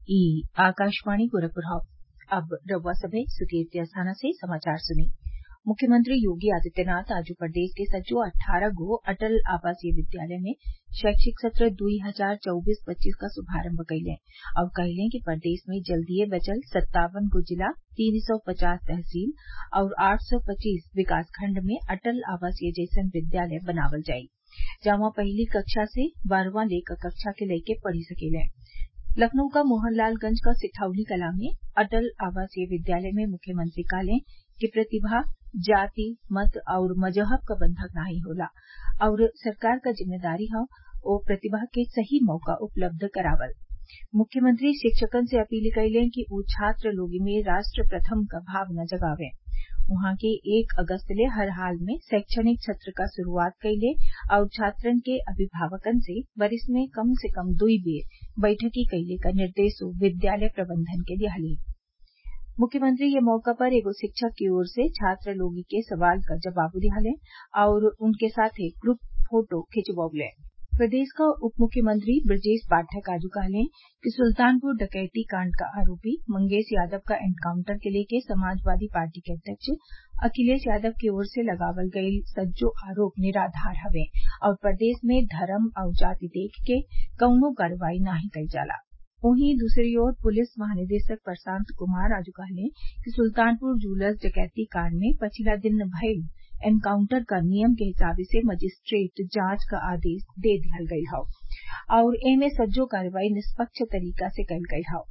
ई आकाशवाणी गोरखपुर हौ अब रउआ सभे सुर्खियत स्थाना से समाचार सुनी मुख्यमंत्री योगी आदित्यनाथ आज प्रदेश के सज्जो अट्ठारह गो अटल आवासीय विद्यालय में शैक्षिक सत्र दुई हजार चौबीस पच्चीस क शुभारम्भ कइले और कहले कि प्रदेश में जल्दीए बचल सत्तावन गो जिला तीन सौ पचास तहसील और आठ सौ पच्चीस विकास खण्ड में अटल आवासीय जैसन विद्यालय बनावल जाई जहवा पहिली कक्षा से बारहवां ले क कक्षा के लइके पढ़ी सकेलें लखनऊ क मोहनलालगंज क सिठौली कला में अटल आवासीय विद्यालय में मुख्यमंत्री कहले कि प्रतिभा जाति मत और मजहब क बंधक नाहीं होला और सरकार क जिम्मेदारी हौ ओ प्रतिभा के सही मौका उपलब्ध करावल मुख्यमंत्री शिक्षकन से अपील कइले कि उ छात्र लोग में राष्ट्र प्रथम क भावना जगावें उहाँ के एक अगस्त ले हर हाल में शैक्षणिक सत्र क शुरूआत कइले और छात्रन के अभिभावकन से वरिस में कम से कम दुई बेर बैठकी कइले क निर्देशो विद्यालय प्रबंधन के दिहले मुख्यमंत्री ये मौका पर एगो शिक्षक की ओर से छात्र लोग के सवाल क जवाब दिहले और उनके साथे ग्रुप फोटो खिंचवौले प्रदेश क उप मुख्यमंत्री ब्रजेश पाठक आज कहले कि सुल्तानपुर डकैती कांड क आरोपी मंगेश यादव क एनकाउंटर के लेके समाजवादी पार्टी के अध्यक्ष अखिलेश यादव की ओर से लगावल गईल सज्जो आरोप निराधार हवे और प्रदेश में धर्म और जाति देख के कउनो कार्रवाई नाही कईल जाला वहीं दूसरी ओर पुलिस महानिदेशक प्रशांत कुमार आज कहले कि सुल्तानपुर जूलर्स डकैती कांड में पछिला दिन भईल एनकाउंटर क नियम के हिसाबे से मजिस्ट्रेट जांच क आदेश दे दिहल गईल हौ और एमे सज्जो कार्रवाई निष्पक्ष तरीका से कईल गईल हौ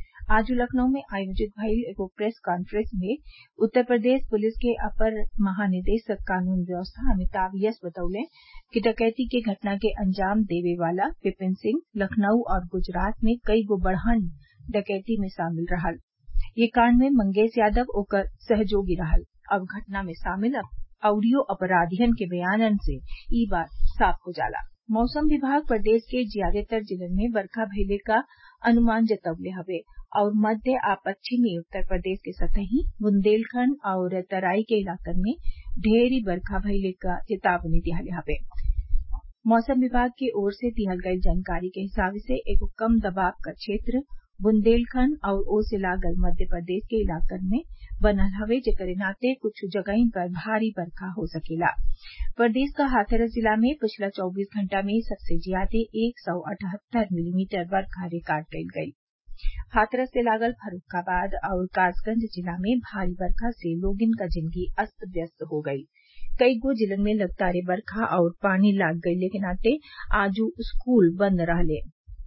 आज लखनऊ में आयोजित भईल एगो प्रेस कांफ्रेंस में उत्तर प्रदेश पुलिस के अपर महानिदेशक कानून व्यवस्था अमिताभ यस बतौले कि डकैती के घटना के अंजाम देवे वाला विपिन सिंह लखनऊ और गुजरात में कई गो बड़हन डकैती में शामिल रहल ये कांड में मंगेश यादव ओकर सहयोगी रहल अब घटना में शामिल अउरियो अपराधियन के बयानन से ई बात साफ हो जाला मौसम विभाग प्रदेश के ज्यादातर जिलन में बरखा भइले क अनुमान जतवले हवे और मध्य आ पश्चिमी उत्तर प्रदेश के सतही बुंदेलखंड और तराई के इलाकन में ढेरी बरखा भइले क चेतावनी दिहले हवे मौसम विभाग की ओर से दिहल गईल जानकारी के हिसाब से एगो कम दबाव क क्षेत्र बुंदेलखंड और ओसे लागल मध्य प्रदेश के इलाकन में बनल हवे जेकरे नाते कुछ जगहिन पर भारी बरखा हो सकेला प्रदेश क हाथरस जिला में पिछला चौबीस घंटा में सबसे ज्यादा एक सौ अठहत्तर मिलीमीटर बरखा रिकार्ड कईल गईल हाथरस से लागल फर्रूखाबाद और कासगंज जिला में भारी बरखा से लोगन क जिंदगी अस्त व्यस्त हो गईल कई गो जिलन में लगातार बरखा और पानी लाग गईले के नाते आजू स्कूल बंद रहले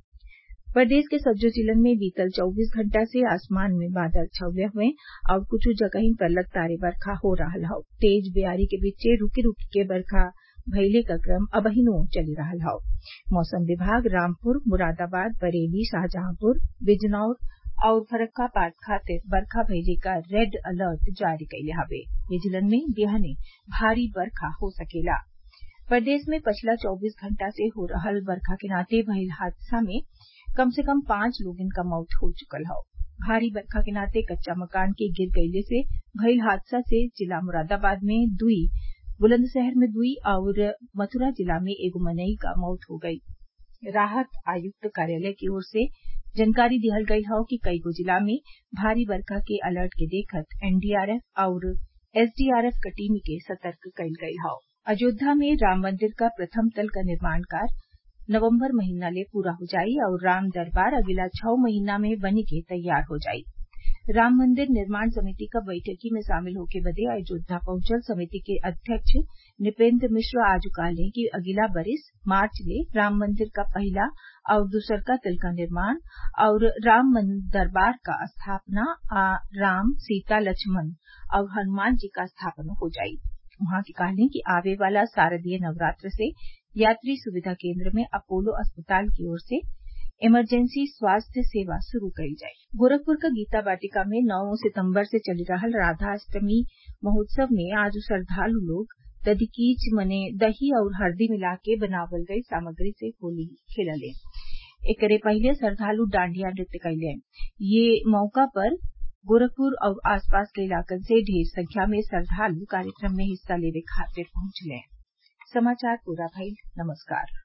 प्रदेश के सज्जो जिलन में बीतल चौबीस घंटा से आसमान में बादल छवले हुए और कुछ जगहिन पर लगातार बरखा हो रहल हौ तेज बेयारी के बीचे रूकी रूकी के बरखा भइले क क्रम अबहिनो चली रहल हौ मौसम विभाग रामपुर मुरादाबाद बरेली शाहजहांपुर बिजनौर और फर्रूखाबाद खातिर बरखा भइले क रेड अलर्ट जारी कइले हवे ये जिलन में बिहने भारी बरखा हो सकेला प्रदेश में पिछला चौबीस घंटा से हो रहल बरखा के नाते भइल हादसा में कम से कम पांच लोगन क मौत हो चुकल हौ भारी बरखा के नाते कच्चा मकान के गिर गईले से भइल हादसा से जिला मुरादाबाद में दुई बुलंदशहर में दुई और मथुरा जिला में एगो मनई क मौत हो गई राहत आयुक्त कार्यालय की ओर से जानकारी दिहल गईल हौ कि कईगो जिला में भारी बरखा के अलर्ट के देखत एनडीआरएफ और एसडीआरएफ क टीम के सतर्क कईल गईल हौ अयोध्या में राम मंदिर क प्रथम तल क निर्माण कार्य नवम्बर महीना ले पूरा हो जाई और राम दरबार अगिला छह महीना में बनी के तैयार हो जाई राम मंदिर निर्माण समिति क बैठकी में शामिल होके बदे अयोध्या पहुंचल समिति के अध्यक्ष नृपेंद्र मिश्र आज कहले कि अगिला बरिस मार्च ले राम मंदिर क पहिला और दूसरका तल क निर्माण और राम दरबार क स्थापना आ राम सीता लक्ष्मण और हनुमान जी क स्थापना हो जाई उहाँ के कहले कि आवे वाला शारदीय नवरात्र से यात्री सुविधा केंद्र में अपोलो अस्पताल की ओर से इमरजेंसी स्वास्थ्य सेवा शुरू कईल जाई गोरखपुर क गीता वाटिका में नौ सितम्बर से चली रहल राधाष्टमी महोत्सव में आज श्रद्वालु लोग दधिकीच मने दही और हल्दी मिला के बनावल गई सामग्री से होली खेलले एकरे पहिले श्रद्वालु डांडिया नृत्य कइले ये मौका पर गोरखपुर और आसपास के इलाकन से ढेर संख्या में श्रद्वालु कार्यक्रम में हिस्सा लेवे खातिर पहुंचले समाचार पूरा भइल नमस्कार